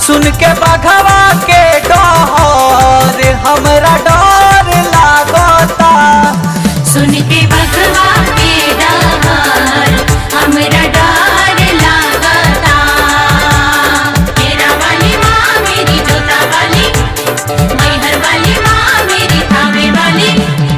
सुन के बघवा के डहर हमरा डर लागता सुन के बघवा के डहर हमरा डर लागता मेरा वाली माँ मेरी जोता वाली मैहर वाली माँ मेरी थावे वाली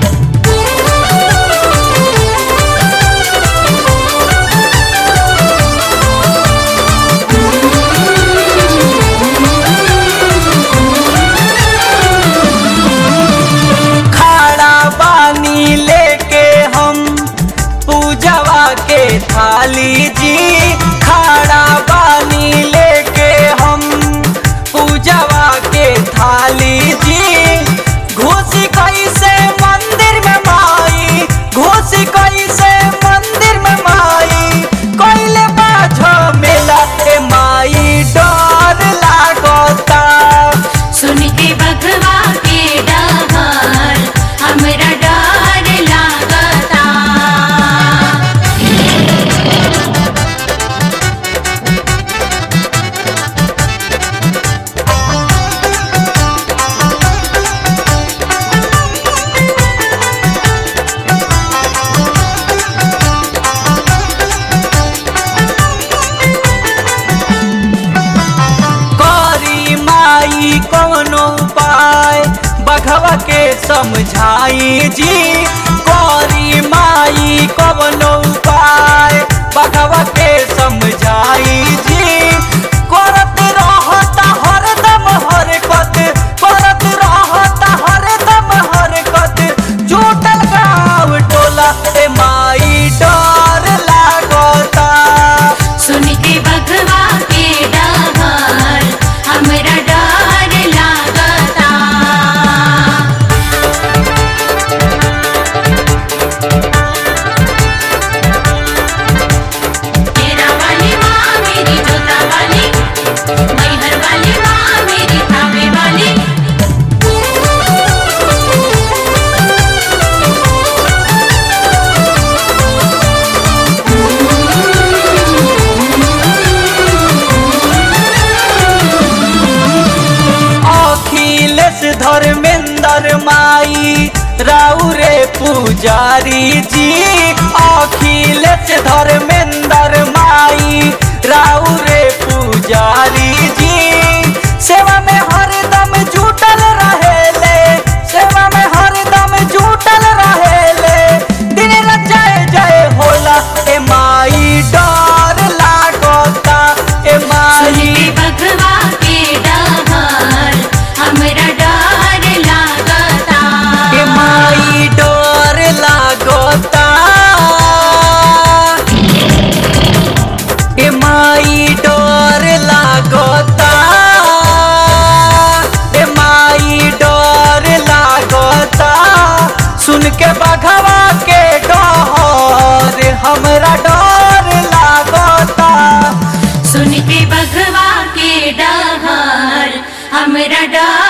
खाड़ा पानी लेके हम पूजवा के थाली जी खाड़ा पानी लेके हम पूजवा के थाली जी घुसी कैसे मंदिर में माई घुसी कैसे मंदिर में माई कैले बाझो मेला ए माई डर लागता सुन के बघवा के डहर हमरा डर लागता करी माई कोनो उपाय बघवा के समझाई जी करी माई कोनो उपाय बघवा के समझाई जी करत रहता हरदम हरकत करत रहता हरदम हरकत जुटल गाँव टोला ए माई डर लागता सुन के बघवा के डहर हमरा डर लागता मेरा वाली माँ मेरी जोता वाली मैहर वाली माँ मेरी थावे वाली अखिलेश धर्मेंद्र माई राउरे पुजारी जी अखिलेश धर्मेंद्र माई राउरे पुजारी जी सेवा में हरदम जुटल रहेले सेवा में हरदम जुटल रहेले दिन रात जय जय होला ए माई डर लागता ए सुन माई के बघवा के डहर हमरा डर लागता ए माई डर लागता ए माई डर लागता ए माई डर लागता सुन के बघवा के डहर हमरा डर लागता सुन के बघवा के डहर हमरा डर